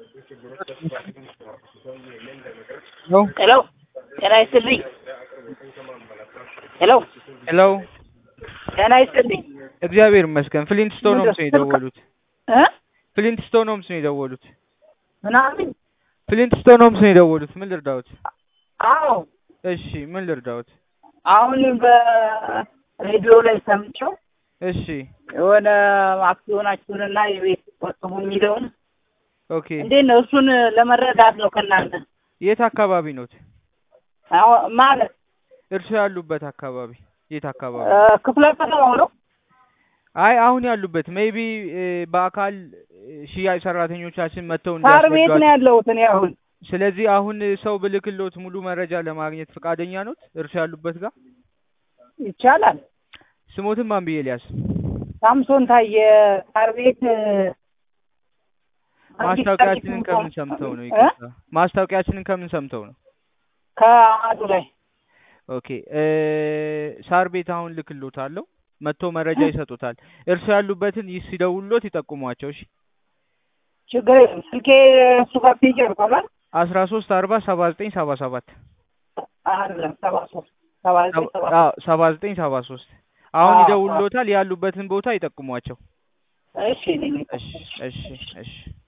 ሄሎ ጤና ይስጥልኝ። ሄሎ ሄሎ ጤና ይስጥልኝ። እግዚአብሔር ይመስገን። ፍሊንት ስቶን ሆምስ ነው የደወሉት። እ ፍሊንት ስቶን ሆምስ ነው የደወሉት። ምናምን ፍሊንት ስቶን ሆምስ ነው የደወሉት። ምን ልርዳዎት? አዎ እሺ ምን ልርዳዎት? አሁን በሬዲዮ ላይ ሰምቼው እሺ የሆነ አክሲዮናችሁንና የቤት ቆጥቡ የሚለውን ኦኬ። እንዴት ነው? እሱን ለመረዳት ነው ከእናንተ የት አካባቢ ኖት? አዎ፣ ማለት እርሶ ያሉበት አካባቢ የት አካባቢ? እ፣ ክፍለ ከተማው ነው። አይ አሁን ያሉበት ሜይቢ በአካል እ፣ ሽያጭ ሰራተኞቻችን መጥተው ሳር ቤት ነው እንዲያስረዷቸው። ያለሁት እኔ አሁን። ስለዚህ አሁን ሰው ብልክሎት ሙሉ መረጃ ለማግኘት ፈቃደኛ ኖት? እርሶ ያሉበት ጋር ይቻላል። ስሞትን ማን ብዬ ሊያዝ? ሳምሶን ታየ ሳር ቤት እ፣ ማስታወቂያችንን ከምን ሰምተው ነው? ይቅርታ ማስታወቂያችንን ከምን ሰምተው ነው? ከአዱ ላይ ኦኬ እ፣ ሳር ቤት አሁን ልክሎታለሁ። መጥቶ መረጃ ይሰጡታል። እርሶ ያሉበትን ይ- ሲደውሉሎት ይጠቁሟቸው። እሺ ችግር የለም። ስልኬ እሱ ጋር ፔጅ ያልኳላል አስራ ሶስት አርባ ሰባ ዘጠኝ ሰባ ሰባት አይደለም ሰባ ሶስት ሰባ ዘጠኝ ሰባ ሰባ ዘጠኝ ሰባ ሶስት አሁን አዎ፣ ይደውሉሎታል። ያሉበትን ቦታ ይጠቁሟቸው። እሺ እኔ ነኝ። እሺ እሺ እሺ